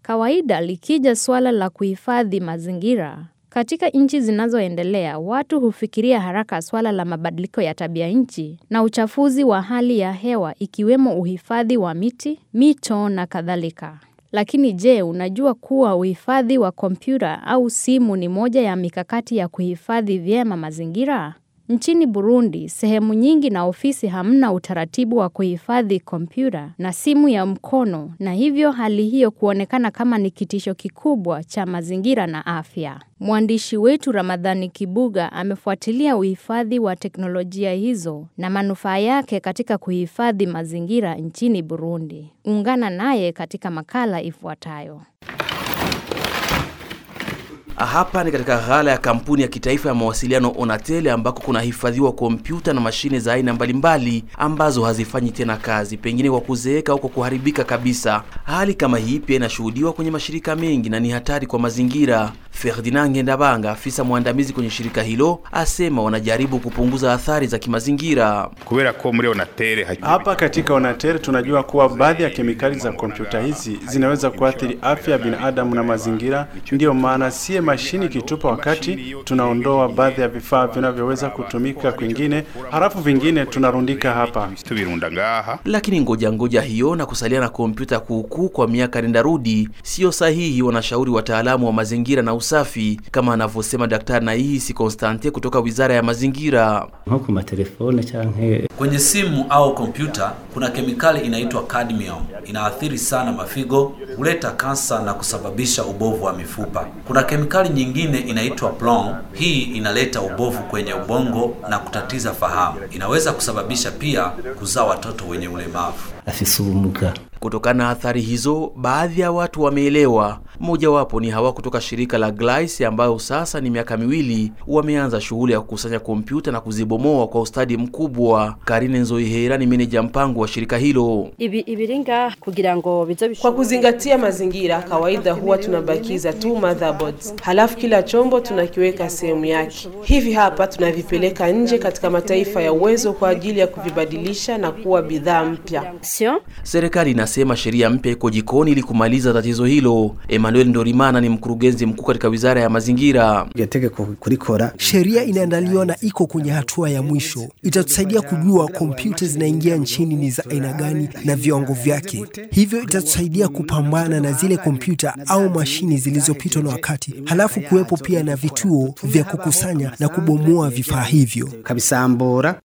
Kawaida likija suala la kuhifadhi mazingira, katika nchi zinazoendelea, watu hufikiria haraka swala la mabadiliko ya tabia nchi na uchafuzi wa hali ya hewa ikiwemo uhifadhi wa miti, mito na kadhalika. Lakini je, unajua kuwa uhifadhi wa kompyuta au simu ni moja ya mikakati ya kuhifadhi vyema mazingira? Nchini Burundi, sehemu nyingi na ofisi hamna utaratibu wa kuhifadhi kompyuta na simu ya mkono na hivyo hali hiyo kuonekana kama ni kitisho kikubwa cha mazingira na afya. Mwandishi wetu Ramadhani Kibuga amefuatilia uhifadhi wa teknolojia hizo na manufaa yake katika kuhifadhi mazingira nchini Burundi. Ungana naye katika makala ifuatayo. Hapa ni katika ghala ya kampuni ya kitaifa ya mawasiliano Onatel ambako kunahifadhiwa kompyuta na mashine za aina mbalimbali ambazo hazifanyi tena kazi, pengine kwa kuzeeka au kwa kuharibika kabisa. Hali kama hii pia inashuhudiwa kwenye mashirika mengi na ni hatari kwa mazingira. Ferdinand Ngendabanga, afisa mwandamizi kwenye shirika hilo, asema wanajaribu kupunguza athari za kimazingira. kubera ko muri Onatel Hapa katika Onatel tunajua kuwa baadhi ya kemikali za kompyuta hizi zinaweza kuathiri afya ya binadamu na mazingira. Ndiyo maana sie mashini kitupa wakati tunaondoa baadhi ya vifaa vinavyoweza kutumika kwingine, halafu vingine tunarundika hapa. tubirunda ngaha Lakini ngoja ngoja hiyo na kusalia na kompyuta kuukuu kwa miaka nenda rudi sio sahihi, wanashauri wataalamu wa mazingira na usafi, kama anavyosema Daktari Naihisi Constante kutoka Wizara ya Mazingira. nko ku matelefone canke Kwenye simu au kompyuta kuna kemikali inaitwa cadmium. Inaathiri sana mafigo, huleta kansa na kusababisha ubovu wa mifupa. Kuna kemikali nyingine inaitwa plong. Hii inaleta ubovu kwenye ubongo na kutatiza fahamu. Inaweza kusababisha pia kuzaa watoto wenye ulemavu. afise ubumuga Kutokana na athari hizo, baadhi ya watu wameelewa. Mmojawapo ni hawa kutoka shirika la Glice ambayo sasa ni miaka miwili wameanza shughuli ya kukusanya kompyuta na kuzibomoa kwa ustadi mkubwa. Karine Nzoihera ni meneja mpango wa shirika hilo. ibi ibiri ngaha kugira ngo bize Kwa bishobore kuzingatia mazingira, kawaida huwa tunabakiza tu motherboards, halafu kila chombo tunakiweka sehemu yake. Hivi hapa tunavipeleka nje katika mataifa ya uwezo kwa ajili ya kuvibadilisha na kuwa bidhaa mpya. sio Serikali inasema sheria mpya iko jikoni ili kumaliza tatizo hilo. Emmanuel Ndorimana ni mkurugenzi mkuu katika wizara ya mazingira. iryo tegeko kurikora Sheria inaandaliwa na iko kwenye hatua ya mwisho. Itatusaidia kujua kompyuta zinaingia nchini ni za aina gani na viwango vyake. Hivyo itatusaidia kupambana na zile kompyuta au mashini zilizopitwa na wakati, halafu kuwepo pia na vituo vya kukusanya na kubomoa vifaa hivyo. kabisambura